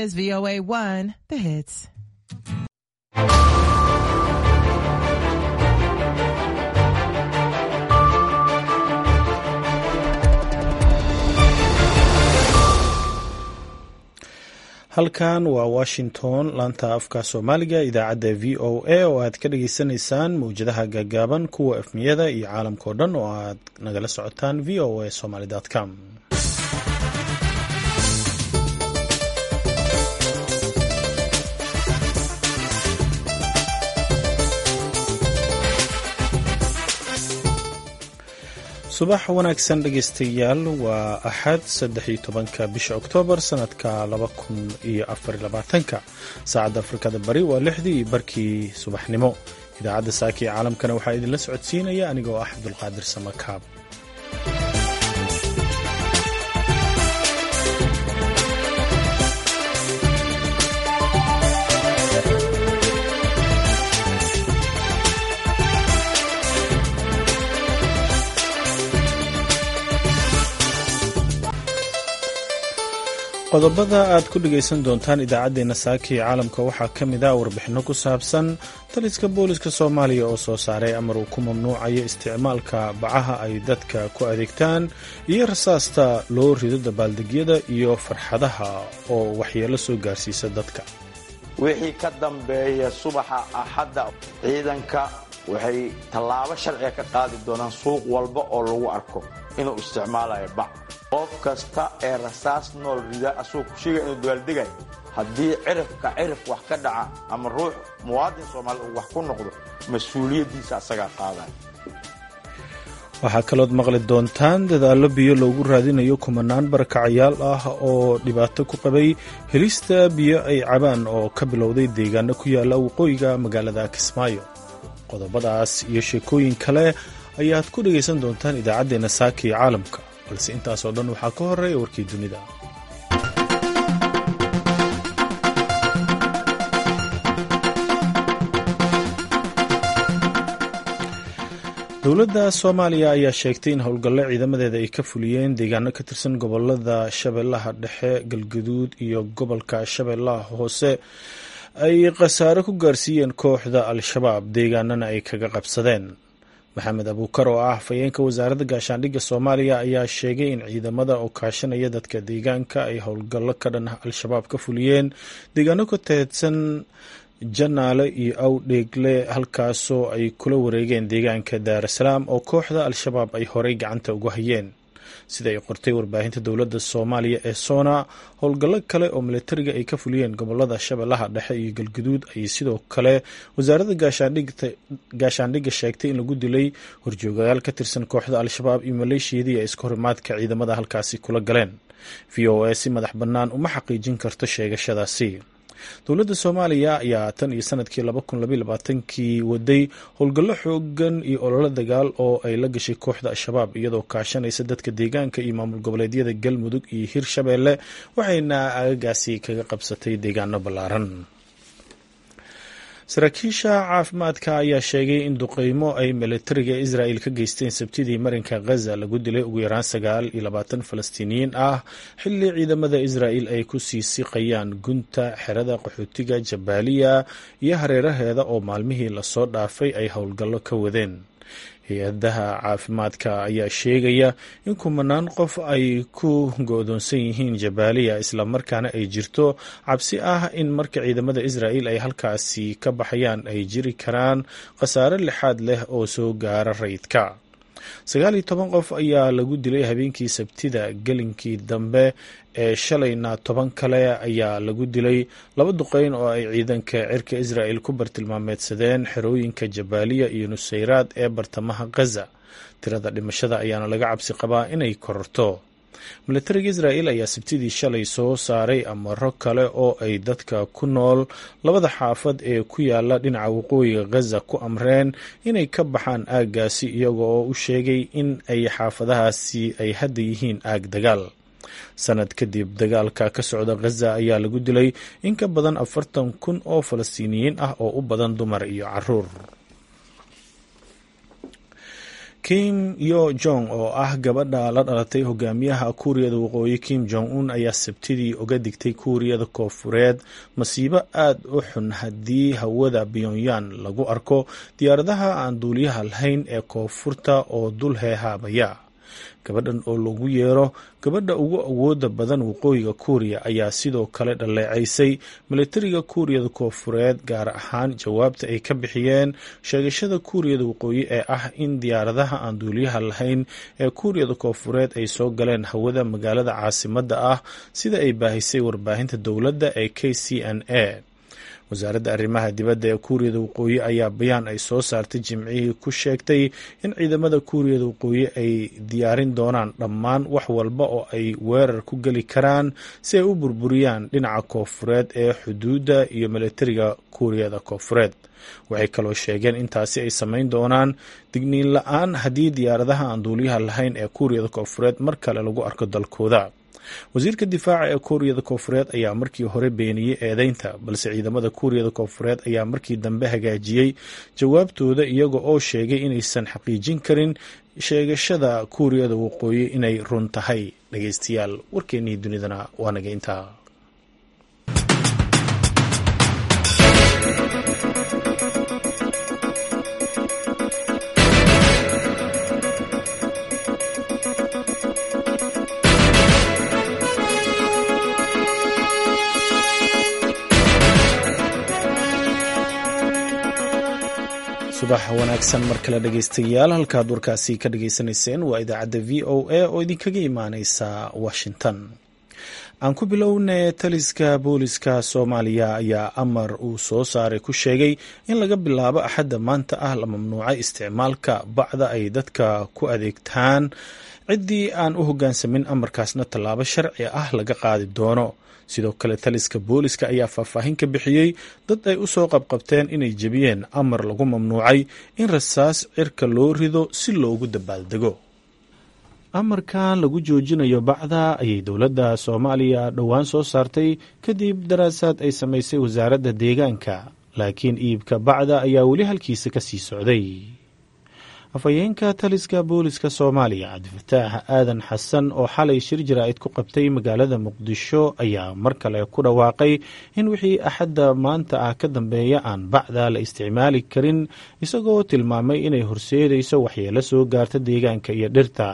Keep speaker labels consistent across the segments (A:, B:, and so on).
A: is VOA 1, the hits.
B: halkan waa washington laanta afka soomaaliga idaacadda v o a oo aad ka dhageysanaysaan mawjadaha gaagaaban kuwa efmiyada iyo caalamkao dhan oo aad nagala socotaan v o a somaly com subax wanaagsan dhegeystayaal waa axad saddex iyo tobanka bisha oktoobar sanadka laba kun iyo afar labaatanka saacadda afrikada bari waa lixdii iyo barkii subaxnimo idaacadda saaka ee caalamkana waxaa idinla socodsiinaya anigoo ah cabdulqaadir samakaab qodobada aad ku dhegaysan doontaan idaacaddeenna saaka ee caalamka waxaa ka mid ah warbixinno ku saabsan taliska booliska soomaaliya oo soo saaray amar uu ku mamnuucayo isticmaalka bacaha ay dadka ku adeegtaan iyo rasaasta loo rido dabaaldegyada iyo farxadaha oo waxyeelo soo gaarsiisa dadka
C: wixii ka dambeeya subaxa axadda ciidanka waxay tallaabo sharciga ka qaadi doonaan suuq walba oo lagu arko inuu isticmaalayo bac qof kasta ee rasaas nool rida asagoo kusheegaya inuu dabaaldegay haddii cirifka cirif wax ka dhaca ama ruux muwaadin soomaali uu wax ku noqdo mas-uuliyaddiisa asagaa qaadaya
B: waxaa kalood maqli doontaan dadaallo biyo loogu raadinayo kumanaan barakacayaal ah oo dhibaato ku qabay helista biyo ay cabaan oo ka bilowday deegaano ku yaala waqooyiga magaalada kismaayo qodobadaas iyo sheekooyin kale ayaad ku dhegaysan doontaan idaacaddeenna saaka iyo caalamka balse intaasoo dhan waxaa ka horeeya warkii dunida dowladda soomaaliya ayaa sheegtay in howlgallo ciidamadeeda ay ka fuliyeen deegaano ka tirsan gobolada shabeellaha dhexe galgaduud iyo gobolka shabeellaha hoose ay khasaare ku gaarsiiyeen kooxda al-shabaab deegaanana ay kaga qabsadeen maxamed abuukar oo ah hafayeenka wasaaradda gaashaandhigga soomaaliya ayaa sheegay in ciidamada oo kaashanaya dadka deegaanka ay howlgallo ka dhan ah al-shabaab ka fuliyeen deegaano ka teedsan janaale iyo awdheegle halkaasoo ay kula wareegeen deegaanka daarasalaam oo kooxda al-shabaab ay horey gacanta ugu hayeen sida ay qortay warbaahinta dowladda soomaaliya ee soona howlgallo kale oo militariga ay ka fuliyeen gobolada shabeellaha dhexe iyo galguduud ayay sidoo kale wasaaradda gaashaandhigga sheegtay in lagu dilay horjoogayaal ka tirsan kooxda al-shabaab iyo maleeshiyadii ay iska horimaadka ciidamada halkaasi kula galeen v o a si madax bannaan uma xaqiijin karto sheegashadaasi dowladda soomaaliya ayaa tan iyo sanadkii laba kun labaiy labaatankii waday howlgallo xoogan iyo ololo dagaal oo ay la gashay kooxda al-shabaab iyadoo kaashanaysa dadka deegaanka iyo maamul goboleedyada galmudug iyo hirshabeelle waxayna aagagaasi kaga qabsatay deegaano ballaaran saraakiisha caafimaadka ayaa sheegay in duqeymo ay militariga israel ka geysteen sabtidii marinka khaza lagu dilay ugu yaraan sagaal iyo labaatan falastiiniyiin ah xilli ciidamada israel ay ku sii siqayaan gunta xerada qaxootiga jabaaliya iyo hareeraheeda oo maalmihii lasoo dhaafay ay howlgallo ka wadeen hay-adaha caafimaadka ayaa sheegaya in kumanaan qof ay ku go-doonsan yihiin jabaaliya islamarkaana ay jirto cabsi ah in marka ciidamada israel ay halkaasi ka baxayaan ay jiri karaan khasaare lixaad leh oo soo gaara rayidka sagaal iyo toban qof ayaa lagu dilay habeenkii sabtida gelinkii dambe ee shalayna toban kale ayaa lagu dilay laba duqeyn oo ay ciidanka cirka israel ku bartilmaameedsadeen xerooyinka jabaaliya iyo nusayraad ee bartamaha khaza tirada dhimashada ayaana laga cabsi qabaa inay kororto militariga israel ayaa sabtidii shalay soo saaray amaro kale oo ay dadka ku nool labada xaafad ee ku yaala dhinaca waqooyiga khaza ku amreen inay ka baxaan aaggaasi iyaga oo u sheegay in ay xaafadahaasi ay hadda yihiin aag dagaal sanad kadib dagaalka ka socda khaza ayaa lagu dilay in ka badan afartan kun oo falastiiniyiin ah oo u badan dumar iyo caruur kim yo jong oo ah gabadha la dhalatay hogaamiyaha kuuriyada waqooyi kim jong un ayaa sabtidii uga digtay kuuriyada koofureed masiibo aad u xun haddii hawada pyonyan lagu arko diyaaradaha aan duuliyaha lahayn ee koonfurta oo dul heehaabaya gabadhan oo lagu yeero gabadha ugu awooda badan waqooyiga kuuriya ayaa sidoo kale dhaleecaysay milatariga kuuriyada koofureed gaar ahaan jawaabta ay ka bixiyeen sheegashada kuuriyada waqooyi ee ah in diyaaradaha aan duuliyaha lahayn ee kuuriyada koofureed ay soo galeen hawada magaalada caasimadda ah sida ay baahisay warbaahinta dowladda ee k c n a wasaaradda arrimaha dibadda ee kuuriyada waqooyi ayaa bayaan ay soo saartay jimcihii ku sheegtay in ciidamada kuuriyada waqooyi ay diyaarin doonaan dhammaan wax walba oo ay weerar ku geli karaan si ay u burburiyaan dhinaca koofureed ee xuduudda iyo milatariga kuuriyada koofureed waxay kaloo sheegeen intaasi ay samayn doonaan digniin la-aan haddii diyaaradaha aan duuliyaha lahayn ee kuuriyada koofureed mar kale lagu arko dalkooda wasiirka difaaca ee kuuriyada koofureed ayaa markii hore beeniyey eedeynta balse ciidamada kuuriyada koofureed ayaa markii dambe hagaajiyey jawaabtooda iyaga oo sheegay inaysan xaqiijin karin sheegashada kuuriyada waqooyi inay run tahay dhageystayaal warkeennii dunidana waa naga intaa subax wanaagsan mar kale dhegeystayaal halkaad warkaasi ka dhageysanayseen waa idaacadda v o a oo idinkaga imaaneysa washington aan ku bilowne taliska booliska soomaaliya ayaa amar uu soo saaray ku sheegay in laga bilaabo axadda maanta ah la mamnuucay isticmaalka bacda ay dadka ku adeegtaan ciddii aan u hoggaansamin amarkaasna tallaabo sharci ah laga qaadi doono sidoo kale taliska booliska ayaa faahfaahin ka bixiyey dad ay u soo qabqabteen inay jebiyeen amar lagu mamnuucay in rasaas cirka loo rido si loogu dabaaldego amarkan lagu joojinayo bacda ayay dowladda soomaaliya dhowaan soo saartay kadib daraasaad ay samaysay wasaaradda deegaanka laakiin iibka bacda ayaa weli halkiisa ka sii socday afhayeenka taliska booliska soomaaliya cabdifataax aadan xasan oo xalay shir jaraa'id ku qabtay magaalada muqdisho ayaa mar kale ku dhawaaqay in wixii axadda maanta ah ka dambeeya aan bacda la isticmaali karin isagoo tilmaamay inay horseedayso waxyeelo soo gaarta deegaanka iyo dhirta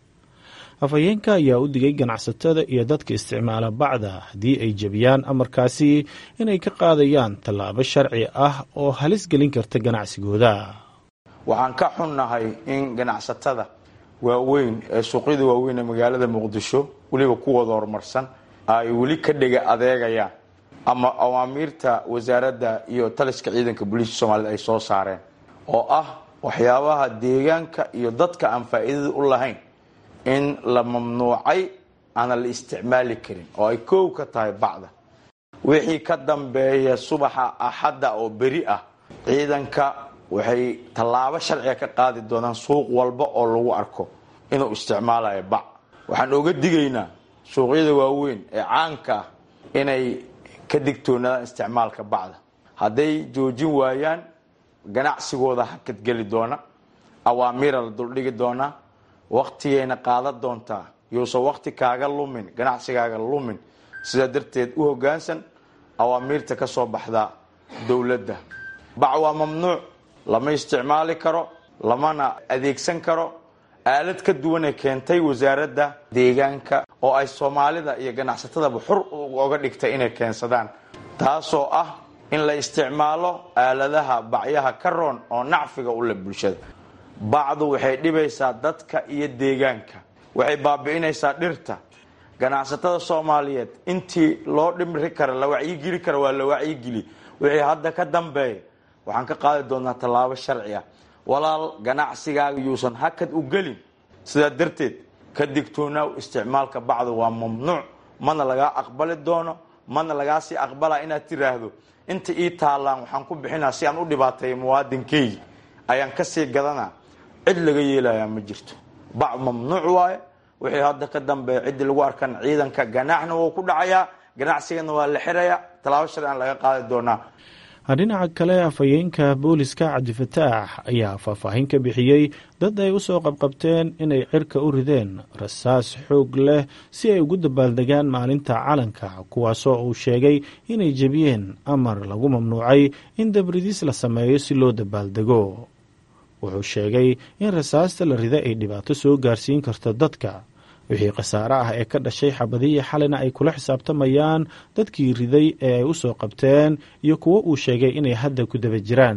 B: afhayeenka ayaa u digay ganacsatada iyo dadka isticmaala bacda haddii ay jebiyaan amarkaasi inay ka qaadayaan tallaabo sharci ah oo halis gelin karta ganacsigooda
C: waxaan ka xunnahay in ganacsatada waaweyn ee suuqyada waaweyn ee magaalada muqdisho weliba kuwooda horumarsan ay weli ka dhega adeegayaan ama awaamiirta wasaaradda iyo taliska ciidanka booliiska soomaaliyed ay soo saareen oo ah waxyaabaha deegaanka iyo dadka aan faa'iidada u lahayn in la mamnuucay aana la isticmaali karin oo ay koow ka tahay bacda wixii ka dambeeya subaxa axadda oo beri ah ciidanka waxay tallaabo sharciga ka qaadi doonaan suuq walba oo lagu arko inuu isticmaalayo bac waxaan oga digaynaa suuqyada waaweyn ee caanka ah inay ka digtoonaadaan isticmaalka bacda hadday joojin waayaan ganacsigooda hakadgeli doona awaamiira la duldhigi doonaa waktigayna qaadan doontaa yousan wakti kaaga lumin ganacsigaaga lumin sidaa darteed u hoggaansan awaamiirta ka soo baxda dowladda bac waa mamnuuc lama isticmaali karo lamana adeegsan karo aalad ka duwanay keentay wasaaradda deegaanka oo ay soomaalida iyo ganacsatadaba xur oga dhigtay inay keensadaan taasoo ah in la isticmaalo aaladaha bacyaha ka roon oo nacfiga u leh bulshada bacdu waxay dhibaysaa dadka iyo deegaanka waxay baabi'inaysaa dhirta ganacsatada soomaaliyeed intii loo dhimri kara la wacyigeli kara waa la wacyigeli wixii hadda ka dambeeya waxaan ka qaadi doonaa tallaabo sharci ah walaal ganacsigaaga yuusan hakad u gelin sidaa darteed ka digtoonaaw isticmaalka bacdu waa mamnuuc mana lagaa aqbali doono mana lagaa sii aqbalaa inaad tiraahdo inta ii taallaan waxaan ku bixinaa si aan u dhibaateeya muwaadinkeygi ayaan kasii gadanaa cid laga yeelayaa ma jirto bac mamnuuc waaye wixii hadda ka dambeeya ciddii lagu arkan ciidanka ganaaxna wuu ku dhacayaa ganacsigana waa la xirayaa tallaabo sharcian laga qaadi doonaa
B: dhinaca kale afhayeenka booliska cabdifataax ayaa faahfaahin ka bixiyey dad ay u soo qabqabteen inay cirka u rideen rasaas xoog leh si ay ugu dabaaldegaan maalinta calanka kuwaasoo uu sheegay inay jebiyeen amar lagu mamnuucay in dabridis la sameeyo si loo dabaaldego wuxuu sheegay in rasaasta la rida ay dhibaato soo gaarsiin karto dadka wixii khasaare ah ee ka dhashay xabadihii xalina ay kula xisaabtamayaan dadkii riday ee ay u soo qabteen iyo kuwo uu sheegay inay hadda ku daba jiraan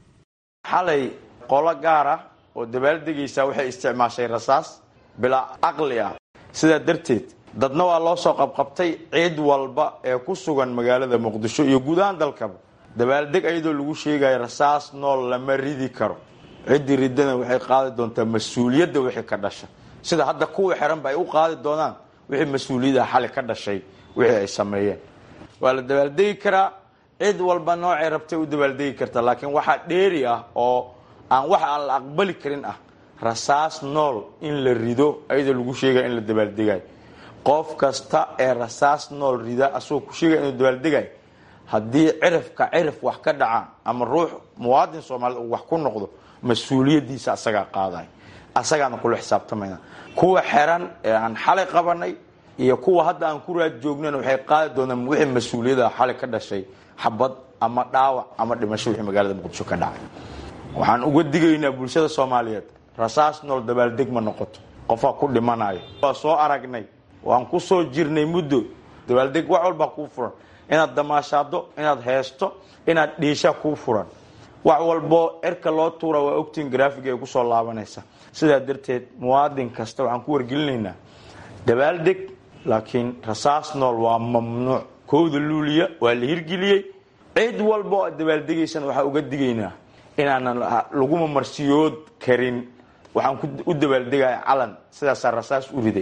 C: xalay qolo gaar ah oo dabaaldegaysa waxay isticmaashay rasaas bilaa caqli ah sidaa darteed dadna waa loo soo qabqabtay ciid walba ee ku sugan magaalada muqdisho iyo guud ahaan dalkaba dabaaldeg ayadoo lagu sheegayo rasaas nool lama ridi karo ciddii ridana waxay qaadi doontaa mas-uuliyadda wixii ka dhasha sida hadda kuwa xiranba ay u qaadi doonaan wixii mas-uuliyadaha xali ka dhashay wixii ay sameeyeen waa la dabaaldegi karaa cid walba noocay rabtay u dabaaldegi kartaa laakiin waxaa dheeri ah oo aan wax aan la aqbali karin ah rasaas nool in la rido ayadoo lagu sheegaya in la dabaaldegayo qof kasta ee rasaas nool rida asagoo ku sheegaya inuu dabaaldegayo haddii cirifka cirif wax ka dhacaan ama ruux muwaadin soomaaliyed uu wax ku noqdo mas-uuliyadiisa asagaa qaaday asagaana kula xisaabtamayna kuwa xeran ee aan xalay qabanay iyo kuwa hadda aan ku raad joognana waxay qaadi doonaan wixii mas-uuliyada xalay ka dhashay xabad ama dhaawac ama dhimasho wixii magaalada muqdisho ka dhacay waxaan uga digaynaa bulshada soomaaliyeed rasaas nool dabaaldeg ma noqoto qofaa ku dhimanayo waa soo aragnay waan ku soo jirnay muddo dabaaldeg wax walbaa kuu furan inaad damaashaado inaad heesto inaad dhiisha kuu furan wax walbo cirka loo tuura waa ogtiin graafiga ay kusoo laabanaysa sidaa darteed muwaadin kasta waxaan ku wargelinaynaa dabaaldeg laakiin rasaas nool waa mamnuuc kowda luuliya waa la hirgeliyey cid walba oo aad dabaaldegaysana waxaa uga digaynaa inaanan laguma marsiyood karin waxaan u dabaaldegaya calan sidaasaa rasaas u riday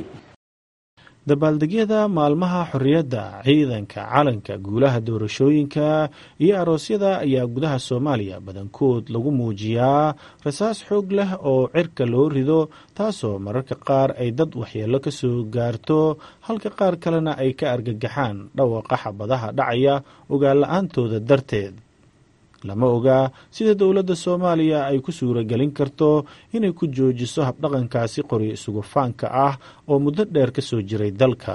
B: dabaaldegyada maalmaha xorriyadda ciidanka calanka guulaha doorashooyinka iyo aroosyada ayaa gudaha soomaaliya badankood lagu muujiyaa rasaas xoog leh oo cirka loo rido taasoo mararka qaar ay dad waxyeello ka soo gaarto halka qaar kalena ay ka argagaxaan dhawaqa xabadaha dhacaya ogaanla-aantooda darteed lama ogaa sida dowladda soomaaliya ay ku suuragelin karto inay ku joojiso habdhaqankaasi qoryo isugu faanka ah oo muddo dheer ka soo jiray dalka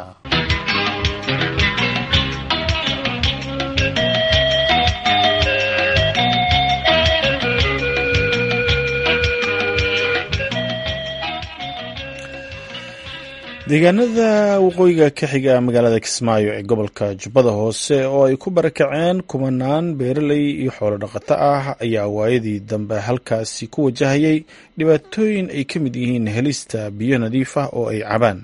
B: deegaanada waqooyiga ka xiga magaalada kismaayo ee gobolka jubbada hoose oo ay ku barakaceen kumanaan beeraley iyo xoolo dhaqato ah ayaa waayadii dambe halkaasi ku wajahayay dhibaatooyin ay ka mid yihiin helista biyo nadiif ah oo ay cabaan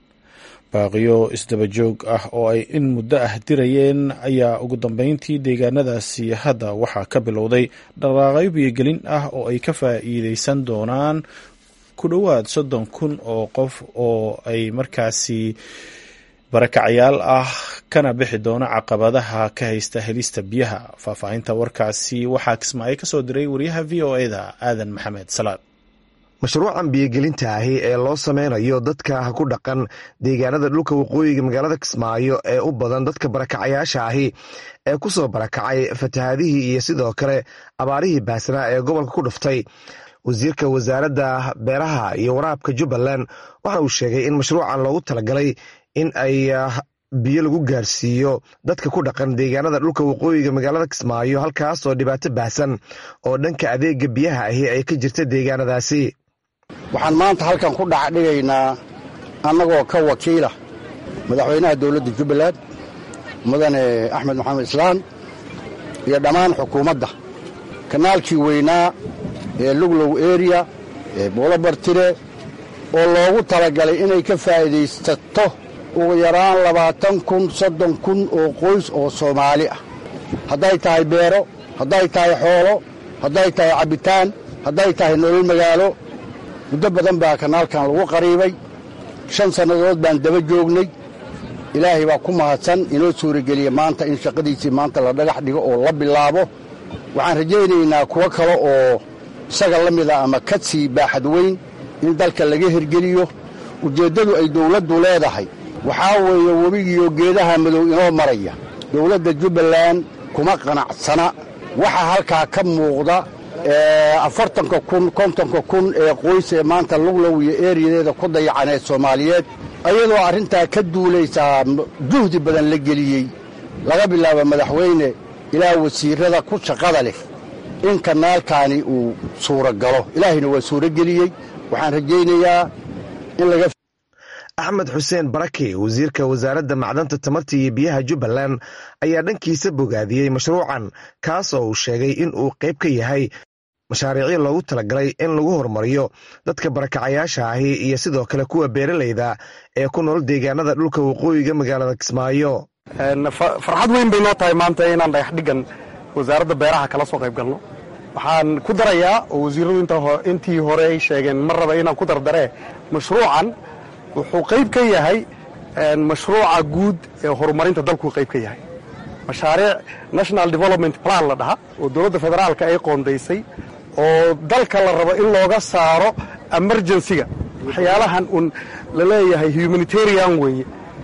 B: baaqiyo isdabajoog ah oo ay in muddo ah dirayeen ayaa ugu dambeyntii deegaanadaasi hadda waxaa ka bilowday dhaqaaqyo biyogelin ah oo ay ka faa'iideysan doonaan ku dhowaad soddon kun oo qof oo ay markaasi barakacyaal ah kana bixi doono caqabadaha ka haysta helista biyaha faahfaahinta warkaasi waxaa kismaayo ka soo diray wariyaha v o e da aadan maxamed salaad
D: mashruucan biyogelinta ahi ee loo sameynayo dadka ku dhaqan deegaanada dhulka waqooyiga magaalada kismaayo ee u badan dadka barakacayaasha ahi ee ku soo barakacay fatahaadihii iyo sidoo kale abaarihii baasnaa ee gobolka ku dhuftay wasiirka wasaaradda beeraha iyo waraabka jubbaland waxa uu sheegay in mashruucan loogu talagalay in ay biyo lagu gaarsiiyo dadka ku dhaqan deegaanada dhulka waqooyiga magaalada kismaayo halkaasoo dhibaato baahsan oo dhanka adeega biyaha ahi ay ka jirta deegaanadaasi
E: waxaan maanta halkan ku dhacdhigaynaa annagoo ka wakiila madaxweynaha dowladda jubbaland mudane axmed maxamed islaan iyo dhammaan xukuumadda kanaalkii weynaa ee luglow eriya ee buulabartire oo loogu talagalay inay ka faa'iidaysato ugu yaraan labaatan kun soddon kun oo qoys oo soomaali ah hadday tahay beero hadday tahay xoolo hadday tahay cabbitaan hadday tahay nolol magaalo muddo badan baa kanaalkan lagu qariibay shan sannadood baan daba joognay ilaahay baa ku mahadsan inoo suurageliya maanta in shaqadiisii maanta la dhagax dhigo oo la bilaabo waxaan rajaynaynaa kuwo kale oo isaga la mida ama ka sii baaxad weyn in dalka laga hirgeliyo ujeeddadu ay dawladdu leedahay waxaa weeye webigiiyo geedaha madow inoo maraya dowladda jubbaland kuma qanacsana waxaa halkaa ka muuqda afartanka kun kontonka kun ee qoys ee maanta luglow iyo eeriyadeeda ku dayacaneed soomaaliyeed ayadoo arrintaa ka duulaysaa juhdi badan la geliyey laga bilaabo madaxweyne ilaa wasiirrada ku shaqada leh in kanaalkaani uu suuro galo ilaahayna waa suuro geliyey waxaan rajaynayaa in laga
D: axmed xuseen barake wasiirka wasaaradda macdanta tamarta iyo biyaha jubbaland ayaa dhankiisa bogaadiyey mashruucan kaas oo uu sheegay in uu qayb ka yahay mashaariicyo loogu talagalay in lagu horumariyo dadka barakacayaasha ahi iyo sidoo kale kuwa beeralayda ee ku nool deegaanada dhulka waqooyiga magaalada kismaayo
F: farxad weyn bay noo tahay maanta inaan dhagax dhigan wasaaradda beeraha kala soo qayb galno waxaan ku darayaa oo wasiiradu intii hore ay sheegeen mar raba inaan ku dardaree mashruucan wuxuu qayb ka yahay mashruuca guud ee horumarinta dalkuu qayb ka yahay mashaariic national development plan la dhaha oo dowladda federaalka ay qoondaysay oo dalka la rabo in looga saaro emergensiga waxyaalahan uun la leeyahay humanitarian weeye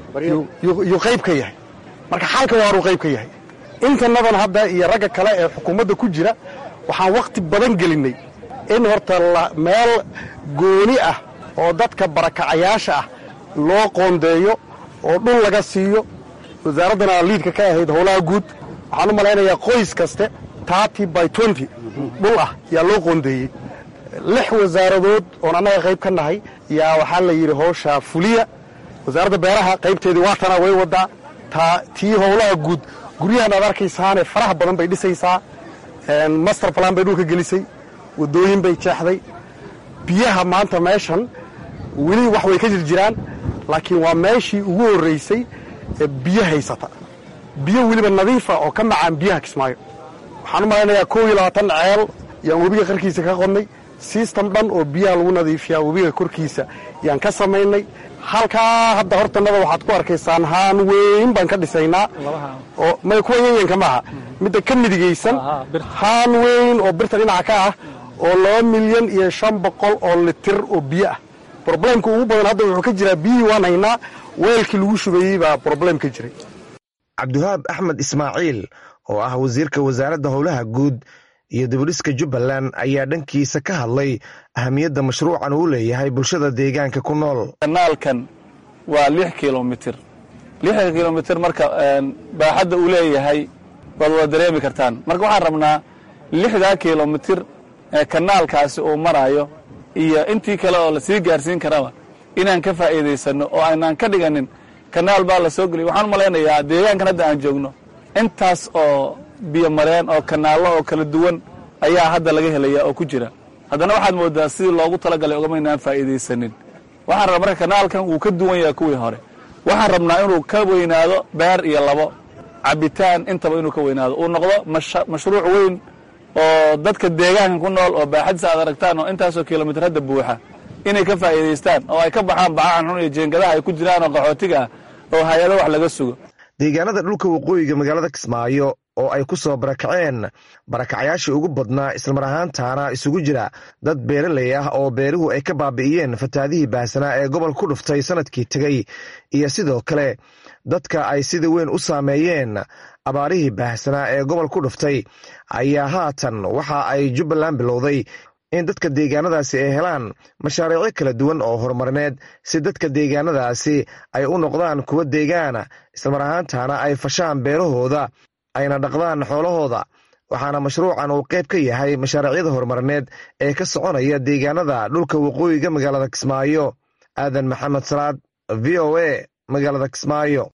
F: yuu qayb ka yahay marka xalka waa horuu qayb ka yahay intanadan hadda iyo ragga kale ee xukuumadda ku jira waxaan wakhti badan gelinnay in horta meel gooni ah oo dadka barakacayaasha ah loo qoondeeyo oo dhul laga siiyo wasaaraddana liidka ka ahayd howlaha guud waxaan u malaynayaa qoys kaste tarty by twenty dhul ah yaa loo qoondeeyey lix wasaaradood oon annaga qayb ka nahay yaa waxaa la yidhi howshaa fuliya wasaaradda beeraha qaybteedii waatana way waddaa taa tii howlaha guud guryahan aad arkaysaane faraha badan bay dhisaysaa master plan bay dhulka gelisay waddooyin bay jeexday biyaha maanta meeshan weli wax way ka jir jiraan laakiin waa meeshii ugu horraysay ee biyo haysata biyo weliba nadiifa oo ka macaan biyaha kismaayo waxaan u malaynayaa koob iyo labaatan ceel yaan webiga qarkiisa ka qodnay sistem dhan oo biyaha lagu nadiifiyaa webiga korkiisa yaan ka samaynay halkaa hadda hortanada waxaad ku arkaysaan haan weyn baan ka dhisaynaa oo may kuwa yanyanka maaha midda ka midigaysan haan weyn oo birta dhinaca ka ah oo laba milyan iyo shan boqol oo litir oo biyo ah broblemka ugu badan hadda wuxuu ka jiraa biyihii waan haynaa weelkii lagu shubayey baa broblem ka jiray
D: cabdiwahaab axmed ismaaciil oo ah wasiirka wasaaradda howlaha guud iyo dibudhiska jubbaland ayaa dhankiisa ka hadlay ahamiyadda mashruucan uu leeyahay bulshada deegaanka ku nool
G: kanaalkan waa lix kilomitir lixda kilomitir marka baaxadda uu leeyahay waad wada dareemi kartaan marka waxaan rabnaa lixdaa kilomitir ee kanaalkaasi uu maraayo iyo intii kale oo lasii gaarsiin karaba inaan ka faa'iidaysanno oo aynaan ka dhiganin kanaal baa la soo geliyay waxaan u malaynayaa deegaankan hadda aan joogno intaas oo biyo mareen oo kanaallo oo kala duwan ayaa hadda laga helaya oo ku jira haddana waxaad moodaa sidii loogu talagalay ogamaynaan faa'iidaysanin waxaan rabaa marka kanaalkan wuu ka duwan yahay kuwii hore waxaan rabnaa inuu ka weynaado beer iyo labo cabitaan intaba inuu ka weynaado uu noqdo mashruuc weyn oo dadka deegaankan ku nool oo baaxadisa aad aragtaan oo intaasoo kilomitir hadda buuxa inay ka faa'iidaystaan oo ay ka baxaan bacahan xun iyo jeengadaha ay ku jiraan oo qaxootiga ah oo hay-ado wax laga sugo
D: deegaanada dhulka waqooyiga magaalada kismaayo oo ay ku soo barakaceen barakacayaashii ugu badnaa islamar ahaantaana isugu jira dad beeraley ah oo beeruhu ay ka baabi'iyeen fataadihii baahsanaa ee gobol ku dhuftay sanadkii tegey iyo sidoo kale dadka ay sida weyn u saameeyeen abaarihii baahsanaa ee gobol ku dhuftay ayaa haatan waxa ay jubbaland bilowday in dadka deegaanadaasi ay helaan mashaariicyo kala duwan oo horumarineed si dadka deegaanadaasi ay u noqdaan kuwa deegaana islamar ahaantaana ay fashaan beerahooda ayna dhaqdaan xoolahooda waxaana mashruucan uu qayb ka yahay mashaariicyada horumarineed ee ka soconaya deegaanada dhulka waqooyiga magaalada kismaayo aadan maxamed salaad v o a magaalada kismaayo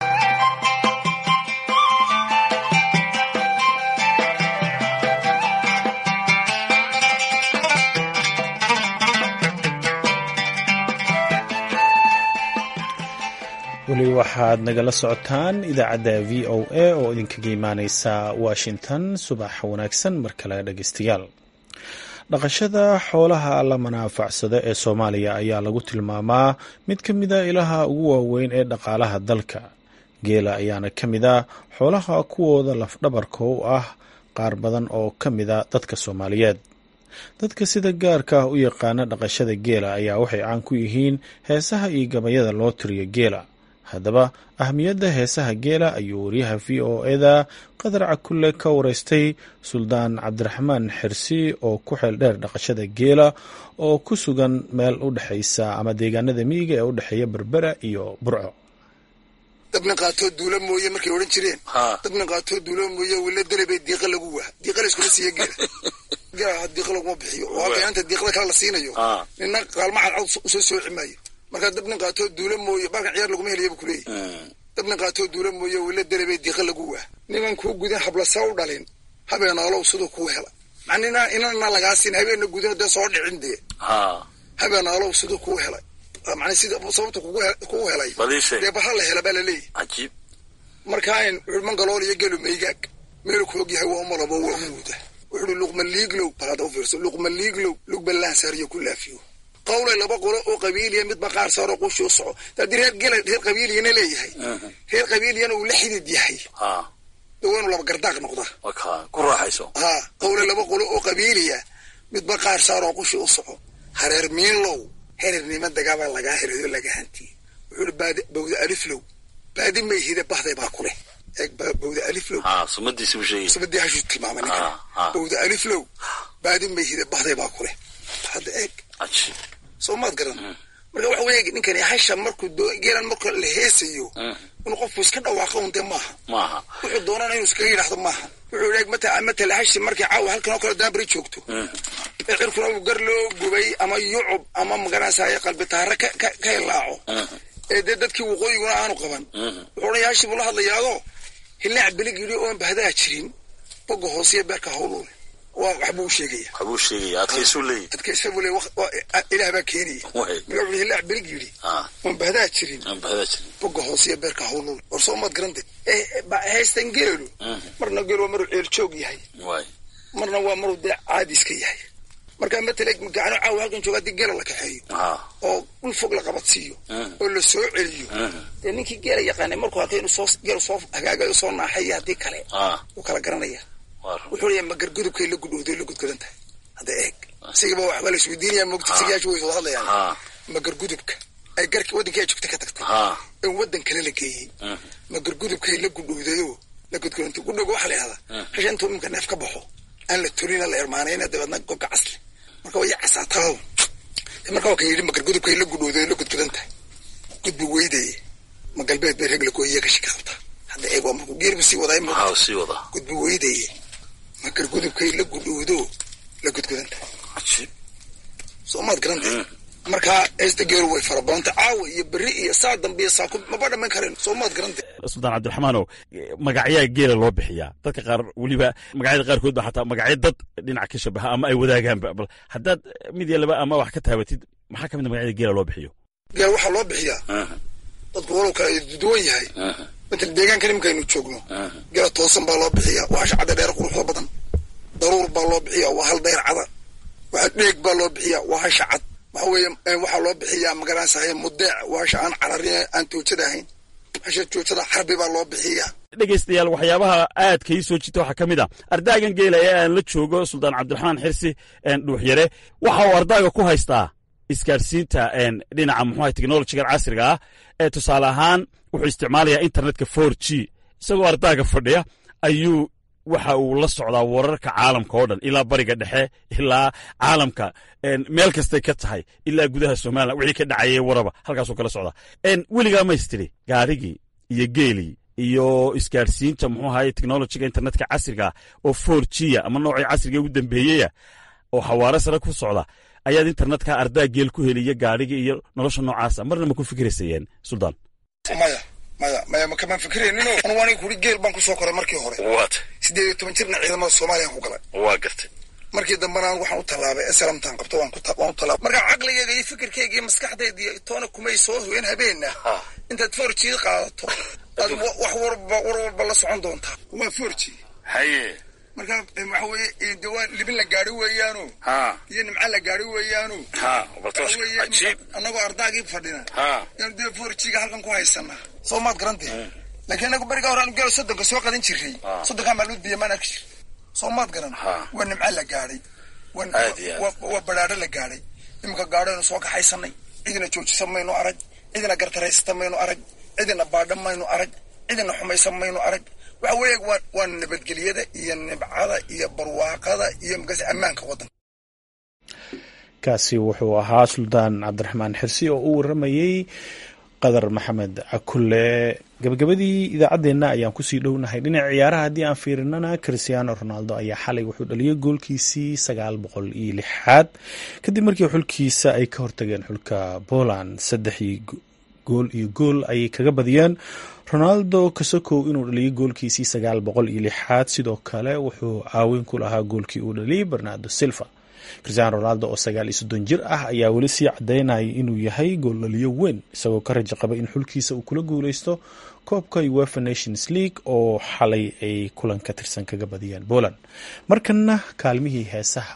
B: weli waxaad nagala socotaan idaacadda v o a oo idinkaga imaaneysa washington subax wanaagsan mar kale dhegeystayaal dhaqashada xoolaha la manaafacsado ee soomaaliya ayaa lagu tilmaamaa mid ka mida ilaha ugu waaweyn ee dhaqaalaha dalka geela ayaana ka mid a xoolaha kuwooda lafdhabarka u ah qaar badan oo ka mida dadka soomaaliyeed dadka sida gaarka ah u yaqaana dhaqashada geela ayaa waxay caan ku yihiin heesaha iyo gabayada loo tiriyo geela haddaba ahmiyadda heesaha geela ayuu wariyaha v o eda qadar cakulle ka wareystay suldaan cabdiraxmaan xirsi oo ku xeel dheer dhaqashada geela oo ku sugan meel u dhexaysa ama deegaanada miyiga ee u dhexeeya berbera iyo burco
H: dabna qaatoo duula mooye markay odhan jireen dabna qaatoo duula mooye wila dalabee diiqa lagu waa diiqa layskuma siiya geela geela diiqa laguma bixiyo oo halka inta diiqada kale la siinayo nina qaalmaxad cod usoo sooci maayo markaa dabna qaatoo duula mooye baalkan ciyaar laguma helayabu kuleeyahy dabna qaatoo duula mooye wila dalabee diiqa lagu waa niman kuu gudan hablasa u dhalin habeenaalow siduu kuu hela macnina inana lagaa siin habeena gudan dee soo dhicin dee habeenaalow siduu kuu helay man sida sababta kugu helay dee bahal la hela baa laleeyahy markaan wuxuu mangalool iyo gelu maygaag meelu ku og yahay waa umalabo waa muuda wuxuui luqma liiglow balada u fiirso luqma liiglow lugba laansaariyo ku laafiyo qawlay laba qolo oo qabiiliya midba qaar saaroo qushi u soco haddii reer gela reer qabiiliyana leeyahay reer qabiiliyana uu la xidid yahay de waa inuu laba gardaaq noqda
I: ku raaxayso
H: ha qawlay laba qolo oo qabiiliya midba qaar saaroo qushi u soco hareer miinlow herernima dagaabaa lagaa herayo laga hantiyey wuxuui baadi bawda aliflow baadi mayhide bahday baa ku leh eeg bawda aliflow sumadii hashuu tilmaamay ninkan bawda aliflow baadi mayhide bahday baa ku leh hadda eeg soo maad garan marka waxa weeye ninkani hasha markuu geelan marka la heesayo inuu qofku iska dhawaaqo un dee maaha wuxuu doonana inuu iskaga yidhaahdo maaha wuxuu eeg mata matala hashi markay caawa halkan oo kale daabari joogto ee cirkuna uu gar loo gubay ama yucub ama magaranaysaye qalbi taare ka hilaaco ee dee dadkii waqooyiguna aanu qaban wuxuu odhan hashi buu la hadlayaado hilaac belig yidhi oon bahdaa jirin boga hoosiya beerka hawluule waa waxbuu u sheegaya
I: waxbuu sheegaya adkaysuu leeyahy
H: adkaysa buu leey ilaah baa keenaya marka wuxuu hilaac belig yidhi oon bahdaa jirin boga hoosiya beerka hawluule war soo maad garante haystan geelu marna geel waa maruu ceel joog yahay marna waa maruu dee caadi iska yahay markaa matala gacano caawa halkan jooga haddii geela la kaxeeyo oo dhul fog la qabadsiiyo oo la soo celiyo dee ninkii geela yaqaanay markuu arkay inuu soo geelu soo hagaagayo soo naaxayo haddii kale wuu kala garanaya wuxuu leeyahay magargudubkay la gudhowday la gudgudan tahay hadda eeg isigaba waxbaa la isweydiinaya moogta sigayaashu way wada hadlayaan magargudubka ay garki waddankii ay joogta ka tagtay in waddan kale la geeyey magargudubkay la gudhowdayoo la gudgudantay gudhowga waxaa la yihahdaa hasha intuu imika neef ka baxo aan la tolina la ermaanayna dabeedna goga casli marka way casaataao marka waa kan yidhi magargudubkay la gudhowday la gudgudan tahay gudbi weydaye ma galbeed bay reg lakooyiya kashi ka qabta hadda eeg waa markuu geerbu sii waday
I: sii wada
H: gudbi weydaye magargudubkay la gudhowdo la gudgudan tahay soo maad garantay markaa heesta geeru way fara badantay caawa iyo berri iyo saa dambe iyo saaku maba dhamayn karen soo maad garantay
J: suldaan cabdiraxmaanow magacyaa geela loo bixiyaa dadka qaar weliba magacyada qaarkood ba xataa magacyo dad dhinac ka shabaha ama ay wadaagaanba bal haddaad mid iyo laba ama wax ka taabatid maxaa ka mid a magacyada geela loo bixiyo
H: geel waxaa loo bixiyaa dadku walow kale duwan yahay matal deegaanka nimankaynu joogno geela toosan baa loo bixiyaa waa hasha cadda dheer quruxda badan daruur baa loo bixiyaa waa hal dayr cada waxa dheeg baa loo bixiyaa waa hasha cad waxa weeye waxaa loo bixiyaa magaranaysahay mudeec waa hasha aan cararin aan toojada ahayn hasha joojada xarbi baa loo bixiyaa
J: dhegaystayaal waxyaabaha aadka ii soo jita waxaa ka mid a ardaagan geela ee aan la joogo suldaan cabdiraxmaan xirsi dhuuxyare waxa uu ardaaga ku haystaa isgaadhsiinta dhinaca muxuaha technolojigan casriga ah ee tusaale ahaan wuxuu isticmaalayaa internetka for g isagoo ardaaga fadhiya ayuu waxa uu la socdaa wararka caalamka oo dhan ilaa bariga dhexe ilaa caalamka meel kastay ka tahay ilaa gudaha somalilan wixii ka dhacayay waraba halkaasuu kala socdaa weligaa maystiri gaarigii iyo geelii iyo isgaadhsiinta muxuu ahaye technolojiga internetka casriga oo for g ama noocii casriga ugu dambeeyaya oo xawaare sare ku socda ayaad internetka ardaa geel ku heliya gaadhiga iyo nolosha noocaasa marna ma ku fikiraysayeen suldaan
H: maya maya maya makamaan fikirayninoo anugu aniga kuri geel baan kusoo koray markii hore
I: waat
H: siddeed iyo toban jirna ciidamada soomaaliyaan ku galay
I: waa gartay
H: markii dambena anigu waxaan u tallaabay eslamtaan qabto waan ku waan u tallaabay marka caqligayga iyo fikirkayga iyo maskaxdayda iyo toona kumay soo hoyen habeenna intaad forji qaadato aad wax warba war walba la socon doontaa waa forji
I: haye
H: marka waxa weeye de waa libin la gaari weeyaano
I: ha
H: iyo nimca la gaari weeyaano
I: ha baltoos cajiib
H: annagoo ardaagii fadhina
I: ha
H: yaanu dee forjiga halkan ku haysanaa soo maad garantee laakiin anagu beriga hore aanu gelo soddonka soo qadan jirray soddonkaa maalmood biyo maan arki jir soo maad garan waa nimca la gaadhay waa badhaadho la gaadhay iminka gaadhoaynu soo kaxaysanay cidina joojisa maynu arag cidina gartaraysata maynu arag cidina baadha maynu arag cidina xumaysan maynu arag waxa weeye waa waa nabadgelyada iyo nibcada iyo barwaaqada iyo makaas ammaanka waddanka
B: kaasi wuxuu ahaa suldaan cabdiraxmaan xirsi oo u waramayey qadar maxamed cakulle gabagabadii idaacaddeenna ayaan kusii dhownahay dhinaca ciyaaraha haddii aan fiirinana christiano ronaldo ayaa xalay wuxuu dhaliyay goolkiisii sagaal boqol iyo lixaad kadib markii xulkiisa ay ka hortageen xulka poland saddexii gool iyo gool ayay kaga badiyeen ronaldo kasokow inuu dhaliyay goolkiisii sagaal boqol iyo lixaad sidoo kale wuxuu caawin ku lahaa goolkii uu dhaliyay bernardo silva cristiano ronaldo oo sagaal iyo soddon jir ah ayaa weli sii cadaynayay inuu yahay gooldhaliyo weyn isagoo ka rajo qaba in xulkiisa uu kula guuleysto koobka uefa nations league oo xalay ay kulan ka tirsan kaga badiyeen poland markana kaalmihii heesaha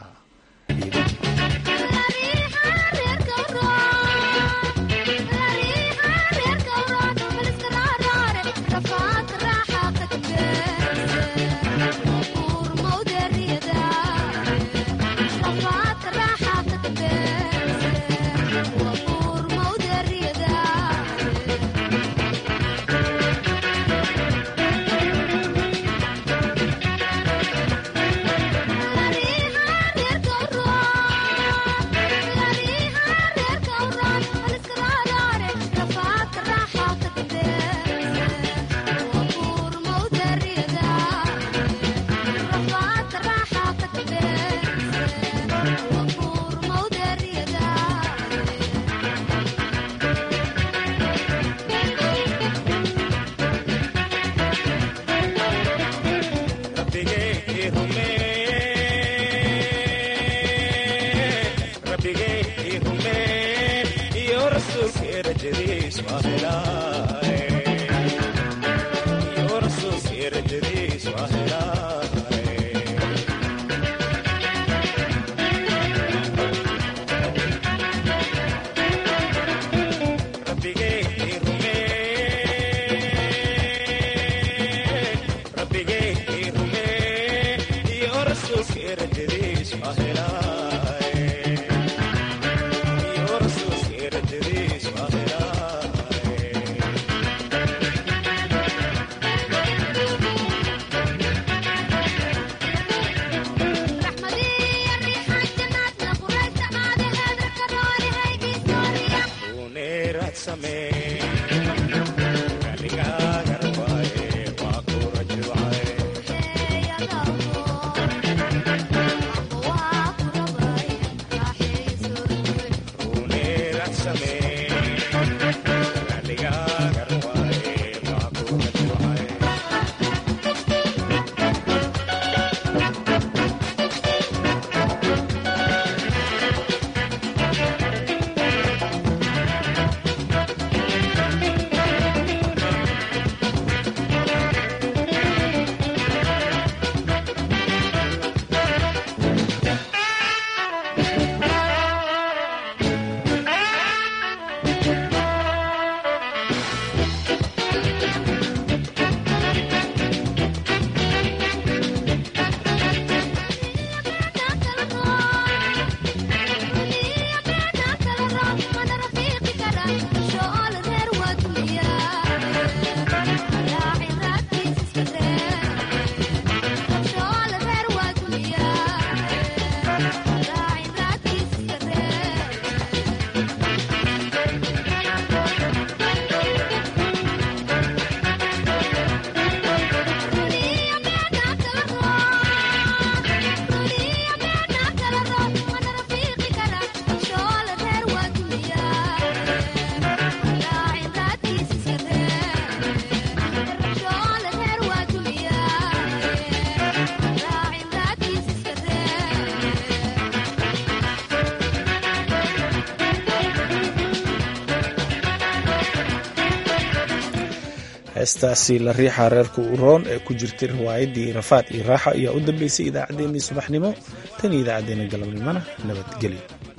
B: heestaasi la riixa reerka uroon ee ku jirtay riwaayaddii rafaad iyo raaxa ayaa u dambeysay idaacaddeenii subaxnimo tan iyo idaacaddeenna galabnimona nabadgelyo